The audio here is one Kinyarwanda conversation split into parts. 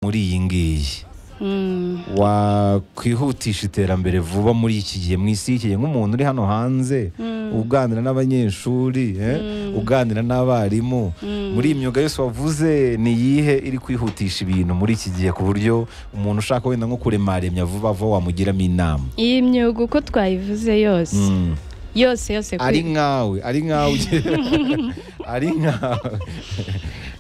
muri iyi ngiyi wakwihutisha iterambere vuba muri iki gihe mu isi y'ikigihe nk'umuntu uri hano hanze uganira n'abanyeshuri eh, uganira n'abarimu muri iyi myuga yose wavuze ni iyihe iri kwihutisha ibintu muri iki gihe ku buryo umuntu ushaka wenda nko kuremaremya vuba vuba wamugiramo inama iyi myuga uko twayivuze yose Mm. yose yose kuri- ari nkawe ari nkawe ari nkawe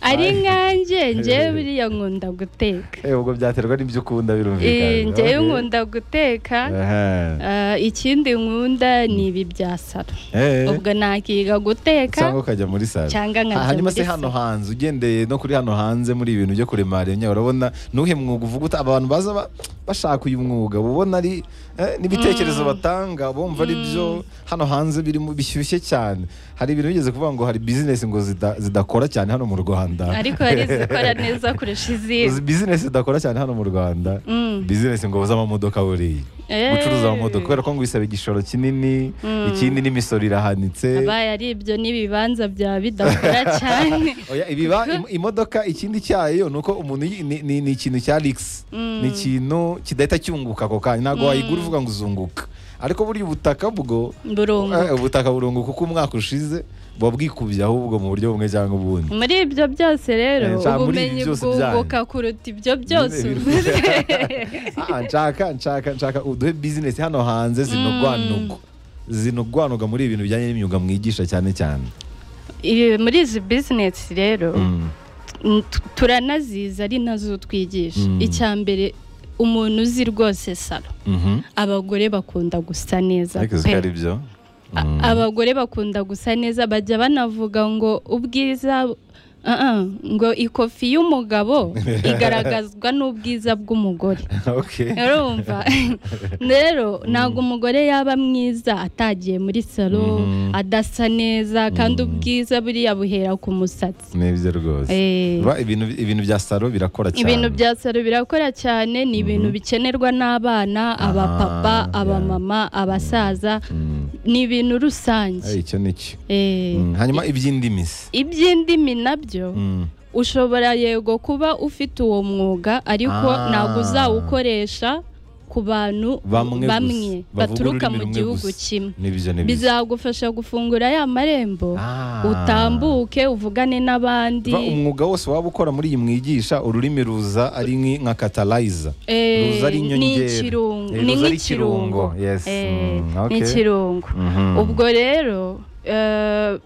ari nkanjye njyewe buriya nkunda guteka Eh, ubwo byaterwa n'ibyo ukunda Eh, birumvikana njyewe Okay. nkunda guteka Aha. Ah, ikindi nkunda ni ibi bya salo Eh. ubwo nakiga guteka cyangwa ukajya muri salo cyangwa nkajya hanyuma muri se salo. hano hanze ugendeye no kuri hano hanze muri ibintu byo kuremaremya urabona nuhe mwuga uvuga uta abantu baza ba- bashaka uyu mwuga uba ubona ari eh, n'ibitekerezo batanga bumva ari byo hano hanze birimo bishyushye cyane hari ibintu bigeze kuvuga ngo hari bizinesi ngo zida- zidakora cyane hano mu rwanda ariko hari izikora neza kurusha izindi bizinesi zidakora cyane hano mu rwanda Mm. bizinesi ngo z'amamodoka buriya Eh. gucuruza amamodoka kubera ko ngo bisaba igishoro kinini ikindi n'imisoro irahanitse abaye ari ibyo n'ibibanza byaba bidakora cyane Oya, ibiba im- imodoka ikindi cyayo ni uko umuntu yi- ni- ni ni ikintu cya rigisi ni ikintu kidahita cyunguka ako kanya ntabwo wayigura uvuga ngo uzunguka ariko burya ubutaka bwo burungu eh, ubutaka burunguka uko umwaka ushize buba bwikubye ahubwo mu buryo bumwe cyangwa ubundi muri ibyo byose rero Eh, nshaka muri ibi ubumenyi byose bwunguka byanyu. kuruta ibyo byose Nyine ibintu- uvuze Ah, nshaka nshaka nshaka uduhe bizinesi hano hanze zinogwanugo zinogwanuga muri ibintu bijyanye n'imyuga mwigisha cyane cyane Ibi- muri izi bizinesi rero Mm. n- tu- turanaziza ari nazo twigisha Mm. icya mbere umuntu uzi rwose salo Mhm. abagore bakunda gusa neza ariko pe zikaba ari byo A- Mm. abagore bakunda gusa neza bajya banavuga ngo ubwiza Ah, ah, ngo ikofi y'umugabo igaragazwa n'ubwiza bw'umugore Okay. urumva rero ntabwo umugore yaba mwiza atagiye muri salo Mhm. adasa neza Mhm. kandi ubwiza buriya buhera ku musatsi nibyo rwose Eh. Ba- ibintu ibintu bya salo birakora cyane ibintu bya salo birakora cyane ni ibintu bikenerwa n'abana abapapa yeah. abamama abasaza Mm. ni ibintu rusange Eh, icyo ni cyo Eh, Mm, hanyuma iby'indimisi iby'indimi nabyo Mm. ushobora yego kuba ufite uwo mwuga ariko Ah. ntabwo uzawukoresha ku bantu Bamwe bamwe, gusa. Bavuga baturuka ururimi mu rumwe gihugu gusa. kimwe nibyo nibyo bizagufasha gufungura ya marembo Ah. utambuke uvugane n'abandi Ba, umwuga wose waba ukora muri iyi mwigisha ururimi ruza ari nki- nka katalayiza Eh, ruza ari inyongera. ni ikirungo Eh, ni ruza ari nk'ikirungo ikirungo. Yes. Eh, Mm, okay. ni ikirungo Mhm. ubwo rero eh,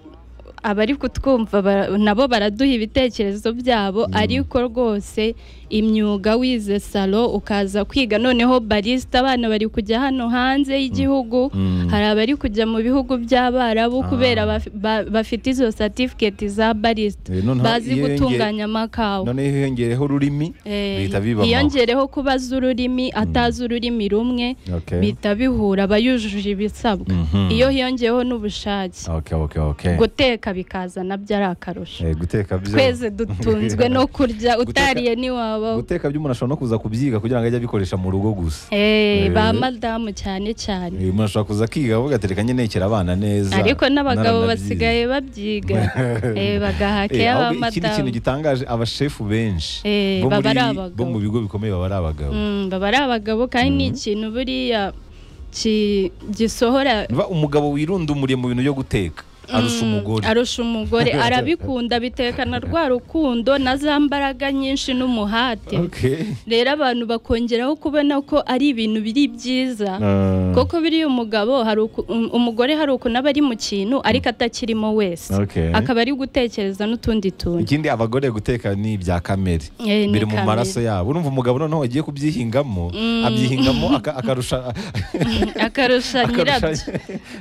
abari kutwumva ba- nabo baraduha ibitekerezo byabo ariko rwose imyuga wize salo ukaza kwiga noneho barisita abana bari kujya hano hanze y'igihugu Mm. hari abari kujya mu bihugu by'abarabu Ah. kubera baf- ba- bafite izo satifiketi za barisita Eh, noneho bazi iyo yonge- gutunganya amakawa noneho hiyongereho ururimi Eh, bihita bibaho hiyongereho ko bazi ururimi atazi ururimi rumwe Okay. bihita bihura aba yujuje ibisabwa Mhm. iyo hiyongeyeho n'ubushake Okay, okay, okay. guteka bikaza nabyo ari akarusho Eh, guteka byo twese dutunzwe no kurya Guteka- utariye ntiwabaho guteka byo umuntu ashobora no kuza kubyiga kugira ngo ajye abikoresha mu rugo gusa Eh, ba Eh. madamu cyane cyane Eh, umuntu ashobora kuza akiga avuga ati reka nyenekera abana neza ariko naranabyize." n'abagabo basigaye babyiga Eh, bagahaka Eh, ahubwo ikindi iy'abamadamu kintu gitangaje abashefu benshi Eh, bo muri- baba ari abagabo. bo mu bigo bikomeye baba ari abagabo Mm, baba ari abagabo kandi ni ikintu buriya ki- gisohora Ba- umugabo wirundumuriye mu bintu byo guteka arusha umugore arusha umugore arabikunda bitekana rwa rukundo na za mbaraga nyinshi n'umuhate Okay. rero abantu bakongeraho kubona ko ari ibintu biri byiza Ah, koko biriya umugabo hari uku- um- umugore hari ukuntu aba ari mu kintu ariko atakirimo wese Okay. akaba ari gutekereza n'utundi tuntu ikindi abagore guteka ni ibya kamere Eh, ni biri mu kamere. maraso yabo urumva umugabo noneho wagiye kubyihingamo abyihingamo aka- akarusha akarusha nyirabyo akarusha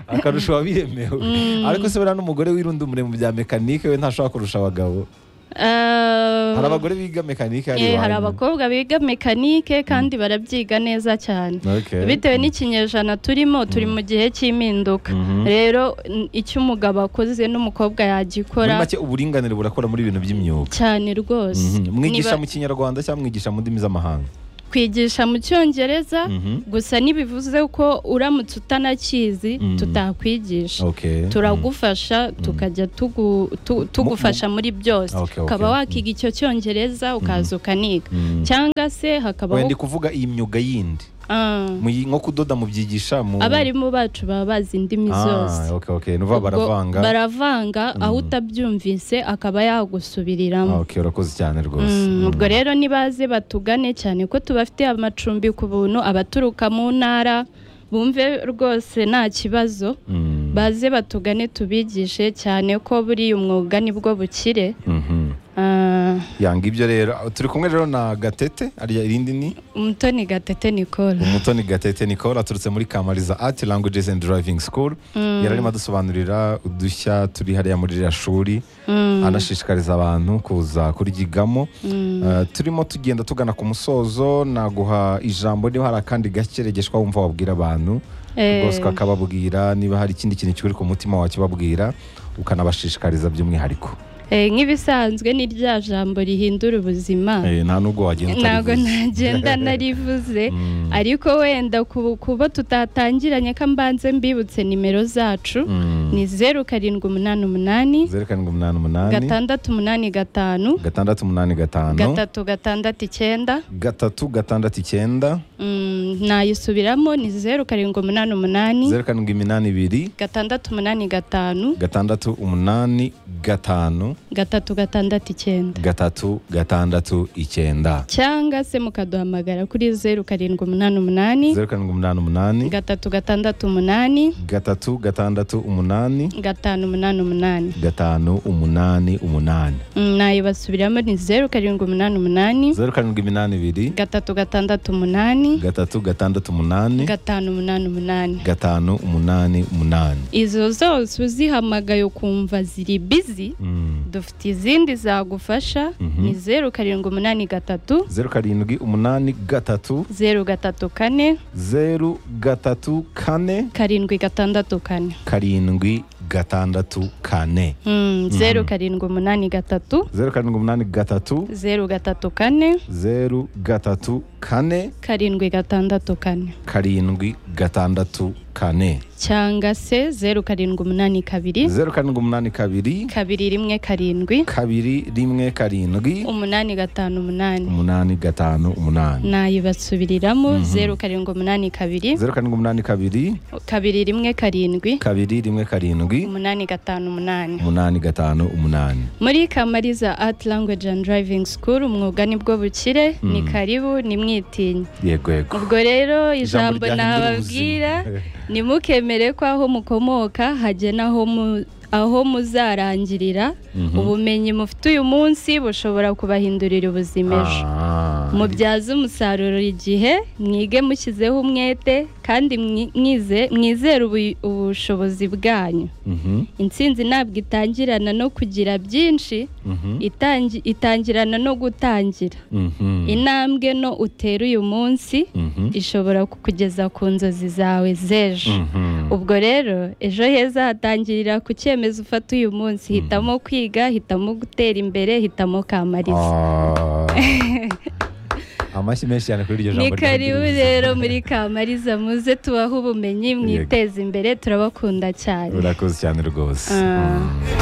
akarusha uwabiremewe ariko se buriya n'umugore wirundumure mu bya mekanike we ntashobora kurusha abagabo Ah, hari abagore biga mekanike hari eh, hari iwanyu. abakobwa biga mekanike kandi barabyiga neza cyane Okay. bitewe n'ikinyejana turimo turi mu gihe cy'impinduka rero n- icyo umugabo akoze n'umukobwa muri yagikora make uburinganire burakora muri ibintu by'imyuga cyane rwose mwigisha Niba- mu kinyarwanda cyangwa mwigisha mu ndimi z'amahanga twigisha mu cyongereza Mhm. gusa ntibivuze ko uramutse utanakizi Mm. tutakwigisha Okay. turagufasha tukajya tugu- tu- tugufasha muri byose Okay, okay. ukaba wakiga icyo cyongereza ukaza ukaniga Mm. cyangwa se Wenda hakabaho ndi kuvuga iyi myuga yindi Ah, Muyi- nko kudoda mubyigisha mu abarimu bacu baba bazi indimi zose Ah, okay, okay. nuva Ubwo baravanga baravanga aho utabyumvise akaba yagusubiriramo Ah, okay, urakoze cyane rwose Mm, Mm. ubwo rero nibaze batugane cyane ko tubafitiye amacumbi ku buntu abaturuka mu ntara bumve rwose nta kibazo Mm. baze batugane tubigishe cyane ko buriya umwuga nibwo bukire Mhm. Ah, yanga ibyo rero turi kumwe rero na gatete ariya irindi ni umutoni gatete nicole umutoni gatete nicole aturutse muri kamariza art languages and driving school yari arimo adusobanurira udushya turi hariya muri ririya shuri anashishikariza abantu kuza kuryigamo Eh, turimo tugenda tugana ku musozo naguha ijambo niba hari akandi gake regeshwa wumva wabwira abantu Eh. rwose ukakababwira niba hari ikindi kintu kiri ku mutima wakibabwira ukanabashishikariza by'umwihariko Eh, nk'ibisanzwe ni rya jambo rihindura ubuzima Eh, nta nubwo wagenda ntabwo utarivuze. ntagenda narivuze Mm. ariko wenda ku- kuba tutatangiranye ko mbanze mbibutse nimero zacu Mm. ni zeru karindwi umunani umunani zeru karindwi umunani umunani gatandatu umunani gatanu gatandatu umunani gatanu gatatu gatandatu icyenda gatatu gatandatu icyenda Mm, nayisubiramo ni zeru karindwi umunani umunani zeru karindwi iminani ibiri gatandatu umunani gatanu gatandatu umunani gatanu gatatu gatandatu icyenda gatatu gatandatu icyenda cyangwa se mukaduhamagara kuri zeru karindwi umunani umunani zeru karindwi umunani umunani gatatu gatandatu umunani gatatu gatandatu umunani gatanu umunani umunani gatanu umunani umunani Mm, nayibasubiramo ni zeru karindwi umunani umunani zeru karindwi iminani ibiri gatatu gatandatu umunani gatatu gatandatu umunani gatanu umunani umunani gatanu umunani umunani izo zose uzihamagaye ukumva ziri bizi Mm. dufite izindi zagufasha Mhm. ni zeru karindwi umunani gatatu zeru karindwi umunani gatatu zeru gatatu kane zeru gatatu kane karindwi gatandatu kane karindwi gatandatu kane Mm, zeru karindwi umunani gatatu zeru karindwi umunani gatatu zeru gatatu kane zeru gatatu kane karindwi gatandatu kane karindwi gatandatu kane cyangwa se zeru karindwi umunani kabiri zeru karindwi umunani kabiri kabiri rimwe karindwi kabiri rimwe karindwi umunani gatanu umunani umunani gatanu umunani nayibasubiriramo zeru karindwi umunani kabiri zeru karindwi umunani kabiri kabiri rimwe karindwi kabiri rimwe karindwi umunani gatanu umunani umunani gatanu umunani muri kamariza art language and driving school umwuga nibwo bukire ni karibu ni mwitinye yego yego ubwo rero ijambo ryahindura nababwira ubuzima. nimukemere ko aho mukomoka hagena aho mu aho muzarangirira ubumenyi mufite uyu munsi bushobora kubahindurira ubuzima ejo Ah. mubyaze umusaruro igihe mwige mushyizeho umwete kandi mwi- mwize- mwizere ubu- ubushobozi bwanyu Mhm, intsinzi ntabwo itangirana no kugira byinshi mhm, itangi- itangirana no gutangira mhm, intambwe no utera uyu munsi mhm, ishobora kukugeza ku nzozi zawe z'ejo mhm. ubwo rero ejo heza hatangirira ku cyemezo ufata uyu munsi hitamo kwiga hitamo gutera imbere hitamo kamariza Ah. amashyi menshi cyane kuri iryo ni jambo karibu ry'ubuzima. rero muri kamariza muze tubahe ubumenyi mwiteze imbere turabakunda cyane urakoze cyane rwose Ah. Mm.